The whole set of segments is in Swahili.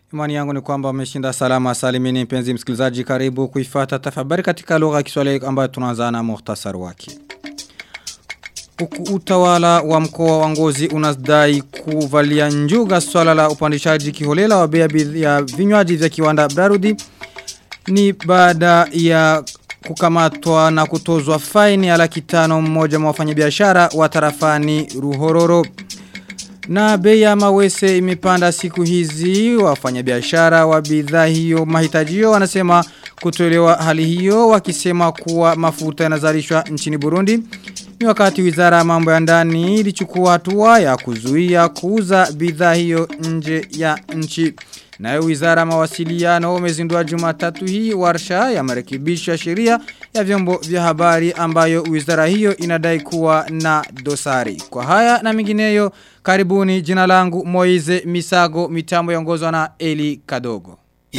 Imani yangu ni kwamba umeshinda salama salimini mpenzi msikilizaji karibu kuifata tafabari katika lugha ya Kiswahili ambayo tunaanza na muhtasari wake. Uku utawala wa mkoa wa Ngozi unadai kuvalia njuga swala la upandishaji kiholela wa bei ya vinywaji vya kiwanda Brarudi ni baada ya kukamatwa na kutozwa faini ya laki tano mmoja mwa wafanyabiashara wa tarafani Ruhororo. Na bei ya mawese imepanda siku hizi wafanyabiashara wa bidhaa hiyo mahitajio wanasema kutolewa hali hiyo wakisema kuwa mafuta yanazalishwa nchini Burundi. Ni wakati wizara ya mambo ya ndani ilichukua hatua ya kuzuia kuuza bidhaa hiyo nje ya nchi. Nayo wizara mawasiliano umezindua jumatatu hii warsha ya marekebisho ya sheria ya vyombo vya habari ambayo wizara hiyo inadai kuwa na dosari. Kwa haya na mingineyo karibuni jina langu Moize Misago mitambo yongozwa na Eli Kadogo.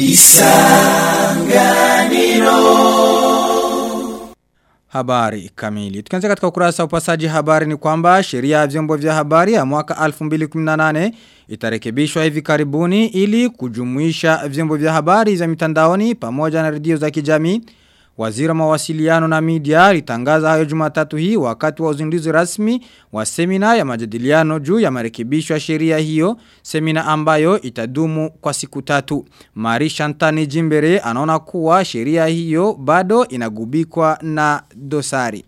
Isanganiro Habari kamili. Tukianzia katika ukurasa upasaji habari ni kwamba sheria ya vyombo vya habari ya mwaka 2018 itarekebishwa hivi karibuni ili kujumuisha vyombo vya habari za mitandaoni pamoja na redio za kijamii. Waziri wa mawasiliano na media alitangaza hayo Jumatatu hii wakati wa uzinduzi rasmi wa semina ya majadiliano juu ya marekebisho ya sheria hiyo, semina ambayo itadumu kwa siku tatu. Mari Shantani Jimbere anaona kuwa sheria hiyo bado inagubikwa na dosari.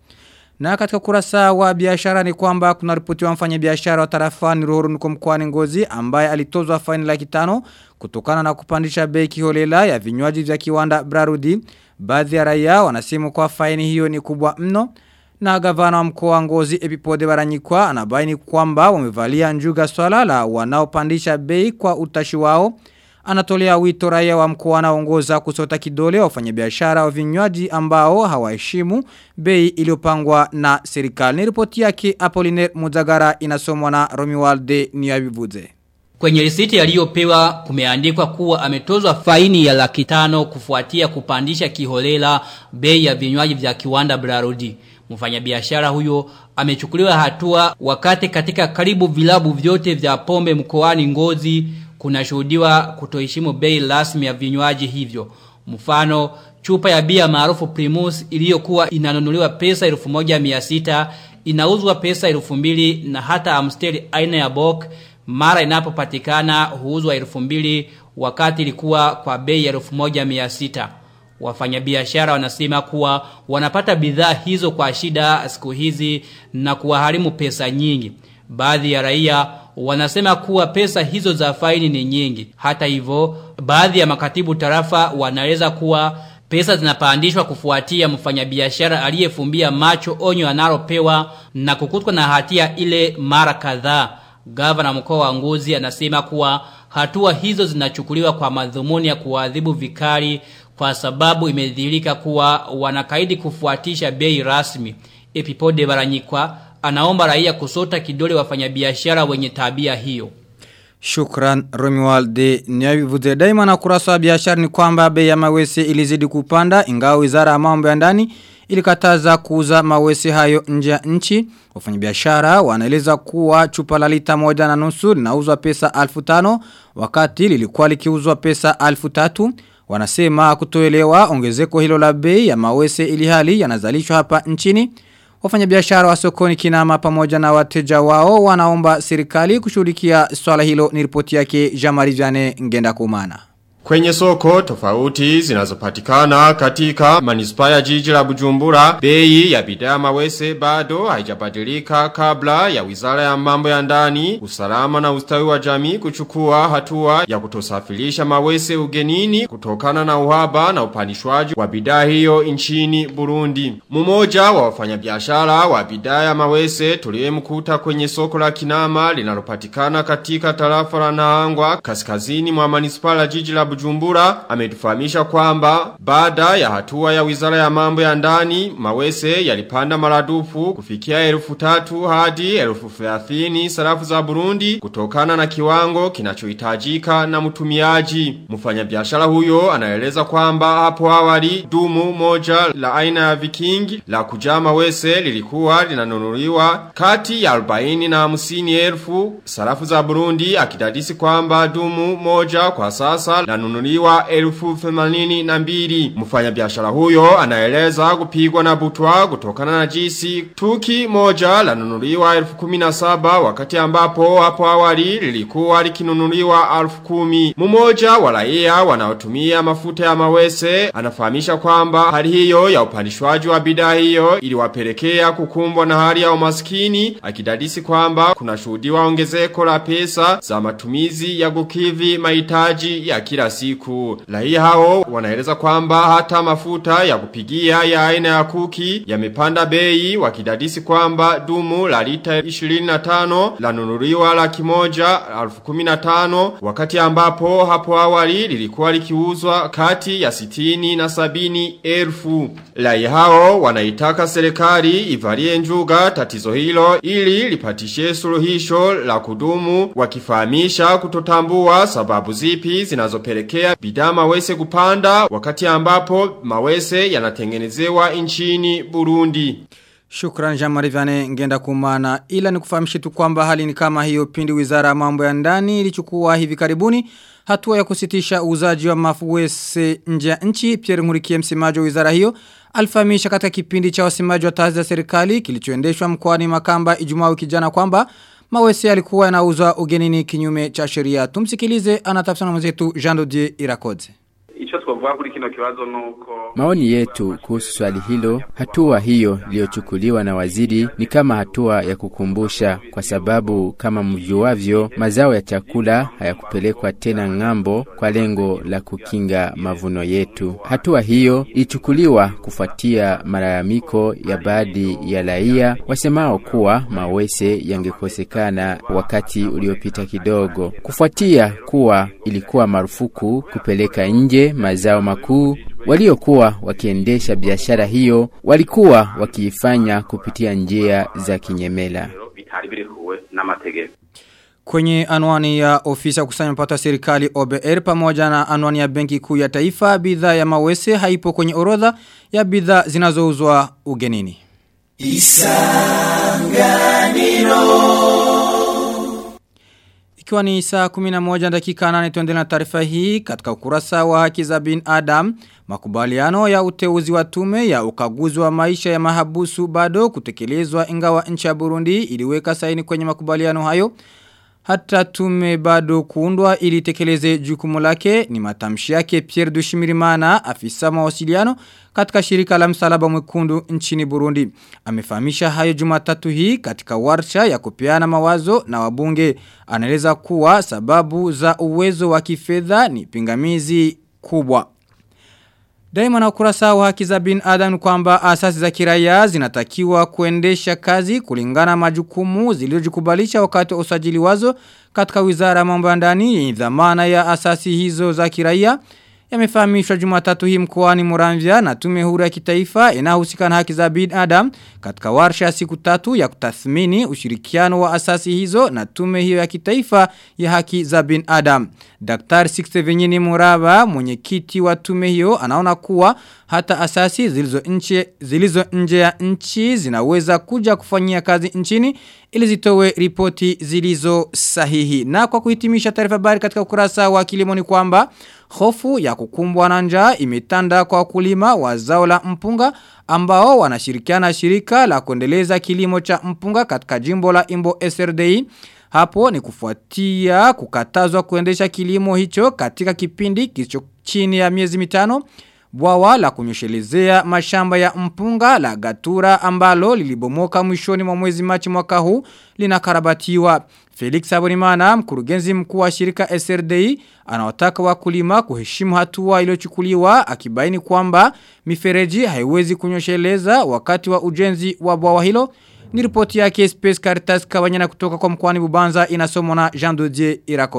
Na katika kurasa wa biashara ni kwamba kuna ripoti wa mfanya biashara wa tarafani Ruhuru nuko mkoani Ngozi ambaye alitozwa faini laki tano kutokana na kupandisha bei kiholela ya vinywaji vya kiwanda Brarudi. Baadhi ya raia wanasema kwa faini hiyo ni kubwa mno. Na gavana wa mkoa wa Ngozi Epipode Baranyikwa anabaini kwamba wamevalia njuga swala la wanaopandisha bei kwa utashi wao. Anatolea wito raia wa mkoa anaongoza kusota kidole wafanyabiashara wa vinywaji ambao hawaheshimu bei iliyopangwa na serikali. Ni ripoti yake Apollinaire Muzagara inasomwa na Romualde Niyabivuze. Kwenye risiti aliyopewa kumeandikwa kuwa ametozwa faini ya laki tano kufuatia kupandisha kiholela bei ya vinywaji vya kiwanda Brarudi. Mfanyabiashara huyo amechukuliwa hatua wakati katika karibu vilabu vyote vya pombe mkoani Ngozi kunashuhudiwa kutoheshimu bei rasmi ya vinywaji hivyo. Mfano chupa ya bia maarufu Primus iliyokuwa inanunuliwa pesa 1600 inauzwa pesa 2000 na hata Amstel aina ya Bock mara inapopatikana huuzwa 2000 wakati ilikuwa kwa bei ya 1600. Wafanyabiashara wanasema kuwa wanapata bidhaa hizo kwa shida siku hizi na kuwaharimu pesa nyingi. Baadhi ya raia wanasema kuwa pesa hizo za faini ni nyingi. Hata hivyo, baadhi ya makatibu tarafa wanaeleza kuwa pesa zinapandishwa kufuatia mfanyabiashara aliyefumbia macho onyo analopewa na kukutwa na hatia ile mara kadhaa. Gavana mkoa wa Ngozi anasema kuwa hatua hizo zinachukuliwa kwa madhumuni ya kuadhibu vikali kwa sababu imedhihirika kuwa wanakaidi kufuatisha bei rasmi. Epipode Baranyikwa anaomba raia kusota kidole wafanyabiashara wenye tabia hiyo. Shukran Romualde Nyavivuze daima na kurasa wa biashara ni kwamba bei ya mawese ilizidi kupanda ingawa wizara ya mambo ya ndani ilikataza kuuza mawese hayo nje ya nchi. Wafanyabiashara wanaeleza kuwa chupa la lita moja na nusu linauzwa pesa alfu tano wakati lilikuwa likiuzwa pesa alfu tatu. Wanasema kutoelewa ongezeko hilo la bei ya mawese ili hali yanazalishwa hapa nchini. Wafanyabiashara wa sokoni kinama pamoja na wateja wao wanaomba serikali kushughulikia swala hilo ni ripoti yake Jamari Viane ngenda kumana. Kwenye soko tofauti zinazopatikana katika manispaa ya jiji la Bujumbura, bei ya bidhaa mawese bado haijabadilika kabla ya Wizara ya Mambo ya Ndani, Usalama na Ustawi wa Jamii kuchukua hatua ya kutosafirisha mawese ugenini kutokana na uhaba na upandishwaji wa bidhaa hiyo nchini Burundi. Mmoja wa wafanyabiashara wa bidhaa ya mawese tuliyemkuta kwenye soko la Kinama linalopatikana katika tarafa la Nahangwa kaskazini mwa manispaa ya jiji la Bujumbura Bujumbura ametufahamisha kwamba baada ya hatua ya Wizara ya Mambo ya Ndani mawese yalipanda maradufu kufikia elfu tatu hadi elfu thelathini sarafu za Burundi kutokana na kiwango kinachohitajika na mtumiaji. Mfanyabiashara huyo anaeleza kwamba hapo awali dumu moja la aina ya Viking la kujaa mawese lilikuwa linanunuliwa kati ya 40 na 50 elfu sarafu za Burundi akidadisi kwamba dumu moja kwa sasa lanunuliwa elfu themanini na mbili. Mfanya biashara huyo anaeleza kupigwa na butwa kutokana na jisi tuki moja lanunuliwa elfu kumi na saba wakati ambapo hapo awali lilikuwa likinunuliwa elfu kumi. Mmoja wa raia wanaotumia mafuta ya mawese anafahamisha kwamba hali hiyo ya upandishwaji wa bidhaa hiyo iliwapelekea kukumbwa na hali ya umaskini akidadisi kwamba kuna shuhudiwa ongezeko la pesa za matumizi ya kukivi mahitaji ya kila siku. Raia hao wanaeleza kwamba hata mafuta ya kupigia ya aina ya kuki yamepanda bei wakidadisi kwamba dumu la lita 25 lanunuliwa laki moja alfu kumi na tano wakati ambapo hapo awali lilikuwa likiuzwa kati ya sitini na sabini elfu. Raia hao wanaitaka serikali ivalie njuga tatizo hilo ili lipatishe suluhisho la kudumu wakifahamisha kutotambua sababu zipi zinazopelekea bidhaa mawese kupanda wakati ambapo mawese yanatengenezewa nchini Burundi. Shukran Jean-Marie Vianney ngenda kumana ila ni kufahamishe tu kwamba hali ni kama hiyo pindi wizara ya mambo ya ndani ilichukua hivi karibuni hatua ya kusitisha uuzaji wa mafuwese nje ya nchi Pierre Nkurikiye msemaji wa wizara hiyo alifahamisha katika kipindi cha wasemaji wa taasisi za serikali kilichoendeshwa mkoani Makamba Ijumaa wiki jana kwamba mawese yalikuwa yanauzwa ugenini kinyume cha sheria tumsikilize anatafsiri na mwenzetu Jean Dodier Irakoze Icho twavuga kuri kino kibazo nuko Maoni yetu kuhusu swali hilo, hatua hiyo iliyochukuliwa na waziri ni kama hatua ya kukumbusha, kwa sababu kama mjuavyo, mazao ya chakula hayakupelekwa tena ng'ambo kwa lengo la kukinga mavuno yetu. Hatua hiyo ilichukuliwa kufuatia malalamiko ya baadhi ya raia wasemao kuwa mawese yangekosekana wakati uliopita kidogo, kufuatia kuwa ilikuwa marufuku kupeleka nje mazao makuu waliokuwa wakiendesha biashara hiyo walikuwa wakiifanya kupitia njia za kinyemela. bitari birikuwe n'amategeko Kwenye anwani ya ofisi ya kusanya mapato ya serikali OBR pamoja na anwani ya benki kuu ya taifa bidhaa ya mawese haipo kwenye orodha ya bidhaa zinazouzwa ugenini. Ikiwa ni saa 11 dakika 8 tuendelea na taarifa hii katika ukurasa wa haki za bin Adam, makubaliano ya uteuzi wa tume ya ukaguzi wa maisha ya mahabusu bado kutekelezwa ingawa nchi ya Burundi iliweka saini kwenye makubaliano hayo. Hata tume bado kuundwa ili tekeleze jukumu lake ni matamshi yake Pierre Dushimirimana afisa mawasiliano katika shirika la msalaba mwekundu nchini Burundi. Amefahamisha hayo Jumatatu hii katika warsha ya kupeana mawazo na wabunge. Anaeleza kuwa sababu za uwezo wa kifedha ni pingamizi kubwa. Daima na ukurasa wa haki za bin Adam kwamba asasi za kiraia zinatakiwa kuendesha kazi kulingana majukumu zilizojikubalisha wakati wa usajili wazo katika wizara ya mambo ya ndani yenye dhamana ya asasi hizo za kiraia yamefahamishwa Jumatatu hii mkoani Muramvya na tume huru ya kitaifa inayohusika na haki za bin Adam katika warsha ya siku tatu ya kutathmini ushirikiano wa asasi hizo na tume hiyo ya kitaifa ya haki za bin Adam. Daktari Sixte Venyini Muraba mwenyekiti wa tume hiyo anaona kuwa hata asasi zilizo nje zilizo nje ya nchi zinaweza kuja kufanyia kazi nchini ili zitowe ripoti zilizo sahihi. Na kwa kuhitimisha taarifa habari katika ukurasa wa kilimo ni kwamba hofu ya kukumbwa na njaa imetanda kwa wakulima wa zao la mpunga ambao wanashirikiana shirika la kuendeleza kilimo cha mpunga katika jimbo la Imbo SRDI. Hapo ni kufuatia kukatazwa kuendesha kilimo hicho katika kipindi kilicho chini ya miezi mitano. Bwawa la kunyoshelezea mashamba ya mpunga la gatura ambalo lilibomoka mwishoni mwa mwezi machi mwaka huu linakarabatiwa. Felix Abonimana mkurugenzi mkuu wa shirika SRDI anawataka wakulima kuheshimu hatua iliyochukuliwa akibaini kwamba mifereji haiwezi kunyosheleza wakati wa ujenzi wa bwawa hilo. Ni ripoti yake Space Caritas Kawanyana kutoka kwa mkwani Bubanza inasomwa na Jean Dodier Irakoze.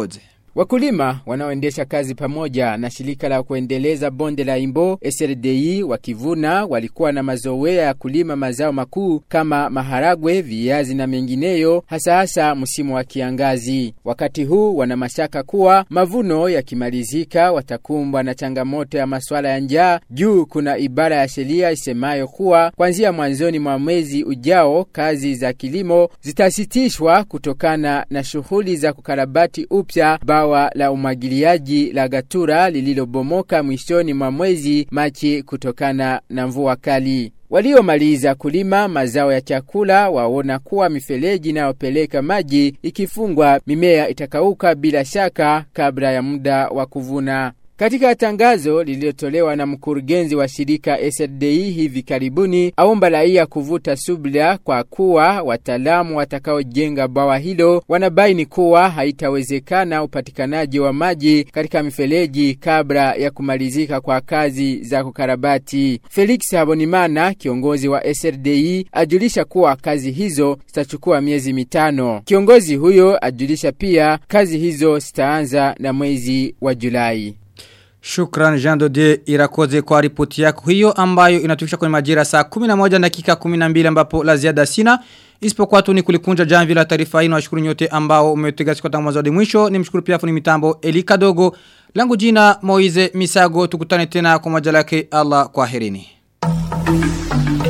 Wakulima wanaoendesha kazi pamoja na shirika la kuendeleza bonde la Imbo SLDI wakivuna walikuwa na mazoea ya kulima mazao makuu kama maharagwe, viazi na mengineyo hasa hasa msimu wa kiangazi. Wakati huu wana mashaka kuwa mavuno yakimalizika watakumbwa na changamoto ya masuala ya njaa juu kuna ibara ya sheria isemayo kuwa kuanzia mwanzoni mwa mwezi ujao kazi za kilimo zitasitishwa kutokana na shughuli za kukarabati upya bawa la umwagiliaji la Gatura lililobomoka mwishoni mwa mwezi Machi kutokana na mvua kali. Waliomaliza kulima mazao ya chakula waona kuwa mifereji inayopeleka maji ikifungwa mimea itakauka bila shaka kabla ya muda wa kuvuna. Katika tangazo lililotolewa na mkurugenzi wa shirika SDI hivi karibuni, aomba raia kuvuta subira kwa kuwa wataalamu watakaojenga bawa hilo wanabaini kuwa haitawezekana upatikanaji wa maji katika mifereji kabla ya kumalizika kwa kazi za kukarabati. Felix Habonimana, kiongozi wa SDI, ajulisha kuwa kazi hizo zitachukua miezi mitano. Kiongozi huyo ajulisha pia kazi hizo zitaanza na mwezi wa Julai. Shukran Jean Dode irakoze kwa ripoti yako hiyo ambayo inatufikisha kwenye majira saa 11 dakika 12 ambapo la ziada sina. Isipokuwa tu ni kulikunja jamvi la taarifa hii na washukuru nyote ambao umetega siku tangu mwanzo hadi mwisho. Nimshukuru pia fundi mitambo Elika Dogo. Langu jina Moize Misago tukutane tena kwa majalake Allah kwa herini.